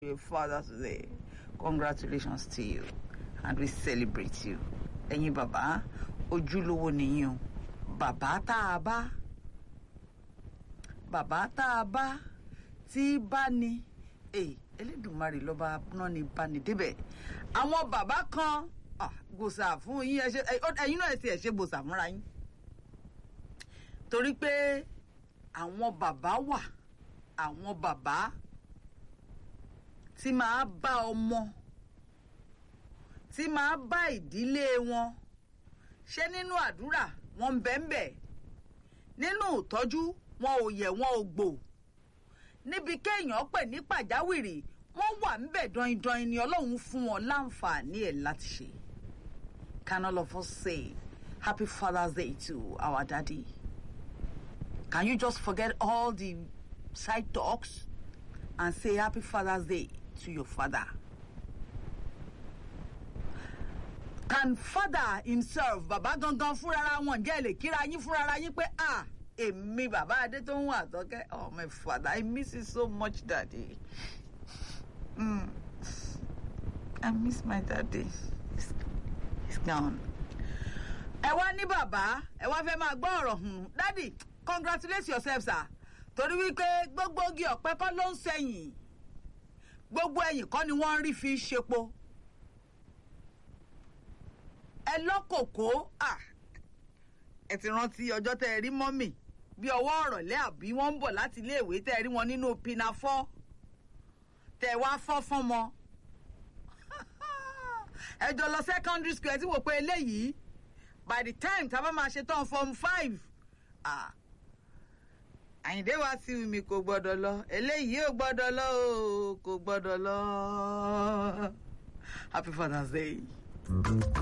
your father today. Congratulations to you and we celebrate you. Ẹ̀yin bàbá ojúlówó nìyí o. Bàbá tá a bá bàbá tá a bá tí bá ní èyí Elédùmarè lọ́ba náà ní bá ní débẹ̀. Àwọn bàbá kan ah, gbòòsà fún yín ẹ ṣe ẹ̀yin náà ẹ ti ẹ̀ ṣe gbòòsà fúnra yín. Torí pé àwọn bàbá wà àwọn bàbá tí máa bá ọmọ tí máa bá ìdílé wọn ṣé nínú àdúrà wọn ń bẹ ń bẹ nínú ìtọ́jú wọn ò yẹ̀ wọn ò gbò níbi kéèyàn pè ní pàjáwìrì wọ́n wà ń bẹ dọ̀yìndọ̀yìn ni ọlọ́run fún wọn láǹfààní ẹ̀ láti ṣe can all of us say happy father's day to our daddy can you just forget all the side talks and say happy father's day to your father. Can father himself, bàbá gangan fúnra wọn jẹ́ lè kíra yín fúnra yín pé ah èmi bàbá adé tó ń wà tọ́kẹ́ oh my father I miss you so much daddy. Mm. I miss my daddy. He's, he's gone. Ẹ wá ní bàbá ẹ wá fẹ́ máa gbọ́ ọ̀rọ̀ hùn daddy congratulate yourself sir torí wípé gbogbo igi ọ̀pẹ kọ́ ló ń sẹ́yìn gbogbo ẹ̀yìn kọ́ ni wọ́n ń rí fi ṣepo ẹ lọ́kòkó ẹ ti rántí ọjọ́ tẹ́ ẹ rí mọ́mì bí ọwọ́ ọ̀rọ̀lẹ́ àbí wọ́n ń bọ̀ láti iléèwé tẹ́ ẹ rí wọn nínú pinafọ́ tẹ́ ẹ wá fọ́ fún mọ́ ẹ jọ lọ secondary school ẹ ti wò pé eléyìí by the time tá a bá máa ṣe tán form five àyìndé wá sí mi kò gbọ́dọ̀ lọ eléyìí ò gbọ́dọ̀ lọ o kò gbọ́dọ̀ lọ happy father's day.